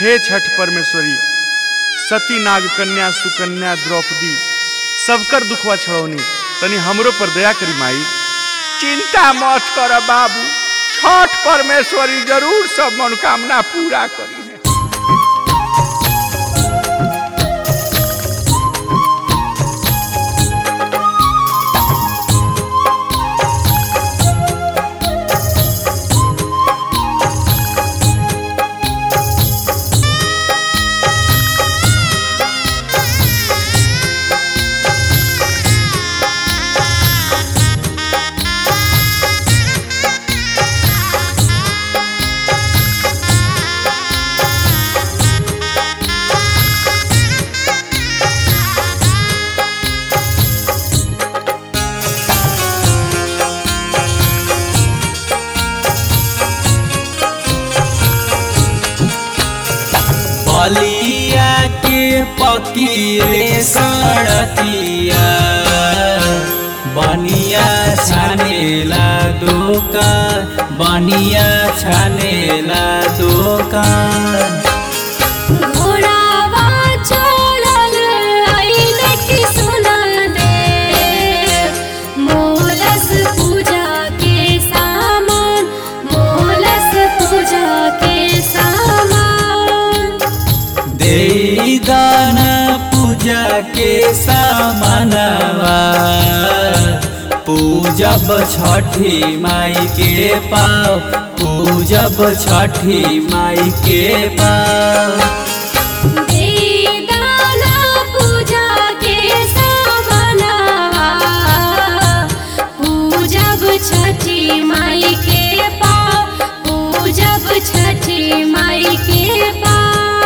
हे छठ परमेश्वरी सती नाग कन्या सुकन्या द्रौपदी सबकर दुखवा छड़ौनी तनी हमरो पर दया करी माई चिंता मत कर बाबू छठ परमेश्वरी जरूर सब मनोकामना पूरा करी है बलिया के पकीरे सड़तिया बनिया छानेला दोकान बनिया छानेला दोकान घोड़ावा चढ़ल आइले कि सुना दे मोलस पूजा के सामान मोलस पूजा के सामान दे दान पूजा के सामानवा पूजब छठी माई के पाव पूजब छठी माई के पाव देदाना पूजा के सामानवा पूजब छठी माई के पाव पूजब छठी माई के पाव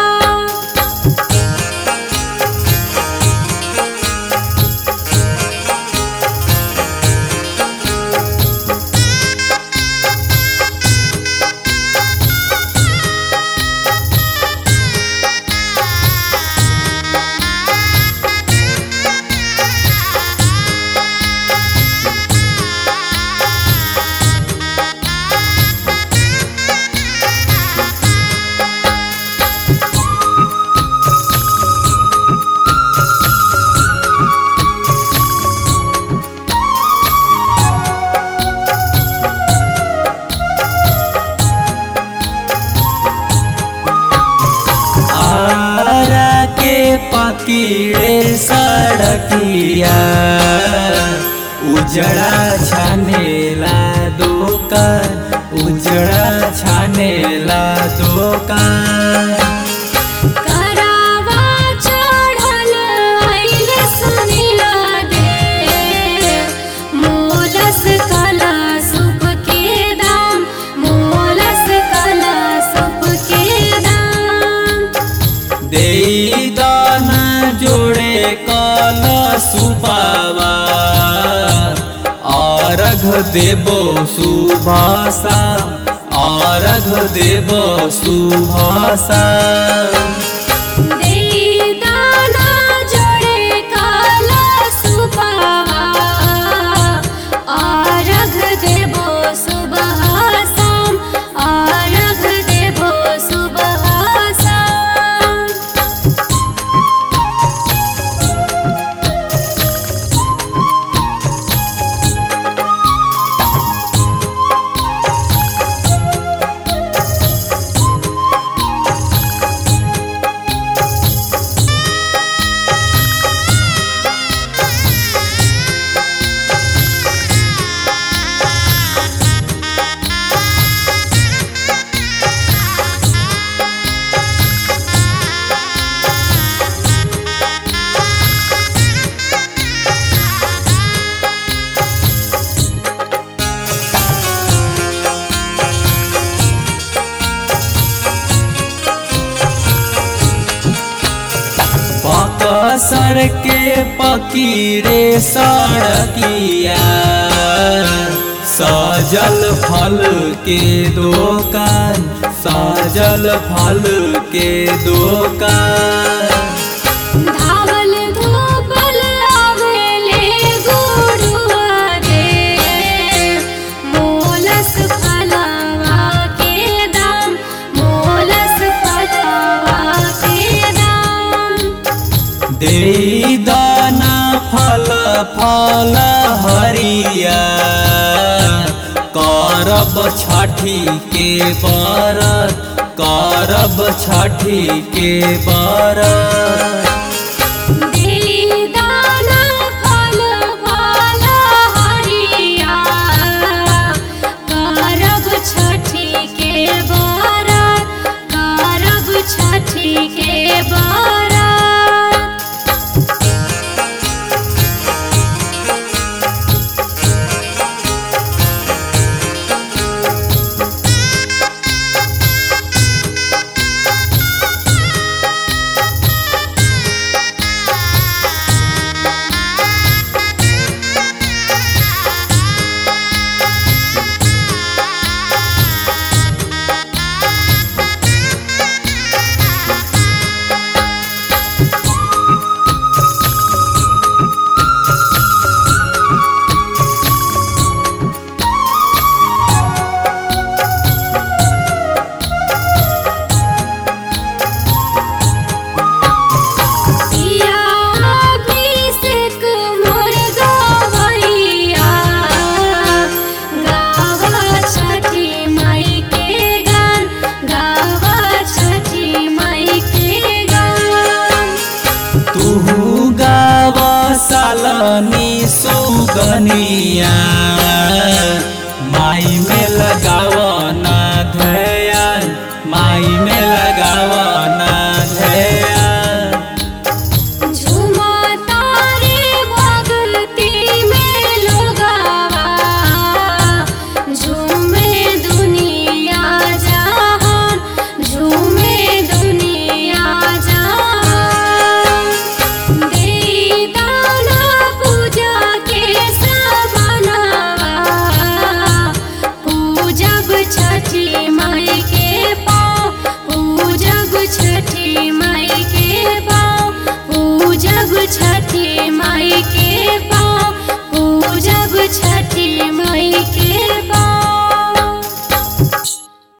आरा के पकीड़े सड़किया उजड़ा छानेला दोकान उजड़ा छानेला दोकान करावा चढ़ल आइले सुनिला दे मोलस कला सुप के दाम मोलस कला सुप के दाम दे दाना जोड़े कल सुपावा अर्घ देबो सुभाषा अर्घ देबो सुभाषा देदाना जोड़े काला सुपावा आरघ देबो सुबह शाम आरघ देबो सुबह शाम बकसर के पकीरे सड़किया सजल फल के दोकान सजल फल के दोकान धावल धूपल आवेले गुरुआ रे मोलस फलवा के दाम मोलस फलवा फल हरिया करब छठी के बरत करब छठी के बरत दाना फल फल हरिया करब छठी के बरत करब छठी के बरत अभिषेक मोर गवैया गावा छठी माई के गान गावा छठी माई के गान तुहु गाव सालनी सुगनिया माई में लगाव ना ध्यान माई में लगाव ना ध्यान झूमा तारे भगती में लोगावा झूमे दुनिया जहान झूमे दुनिया जहान दे दाना पूजा के सबनवा पूजब छठी माई के पाँव पूजब छठी माई के पाँव पूजब छठी माई के पाँव पूजब छठी